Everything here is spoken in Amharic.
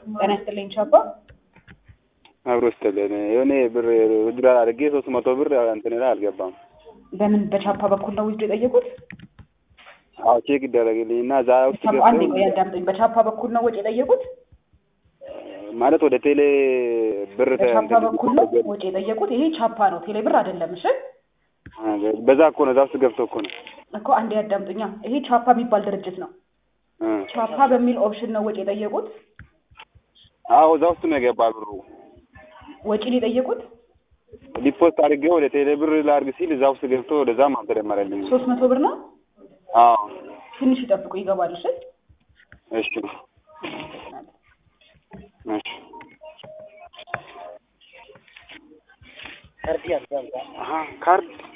ጤና ይስጥልኝ ቻፓ። አብሮ ስትልን የሆነ ብር ውድድር አድርጌ ሶስት መቶ ብር እንትን ላይ አልገባም። በምን በቻፓ በኩል ነው ውስጥ የጠየቁት? አዎ ቼክ ይደረግልኝ እና እዛ ውስጥ ቻፓ አንዴ ገብቶ ቆይ አዳምጠኝ። በቻፓ በኩል ነው ወጪ የጠየቁት? ማለት ወደ ቴሌ ብር ተ- በቻፓ እንትን በኩል ነው ወጪ የጠየቁት። ይሄ ቻፓ ነው፣ ቴሌ ብር አይደለም። እሺ በዛ እኮ ነው እዛ ውስጥ ገብቶ እኮ ነው እኮ አንዴ አዳምጡኛ። ይሄ ቻፓ የሚባል ድርጅት ነው። እ። ቻፓ በሚል ኦፕሽን ነው ወጪ የጠየቁት። አዎ እዛ ውስጥ ነው የገባ ብሩ ወጪ ነው የጠየቁት ዲፖስት አድርጌ ወደ ቴሌ ብር ላድርግ ሲል እዛ ውስጥ ገብቶ ወደዛም አልተደመረልኝም። ሶስት መቶ ብር ነው። አዎ ትንሽ ይጠብቁ ይገባል። እሺ እሺ እሺ አሀ ካርድ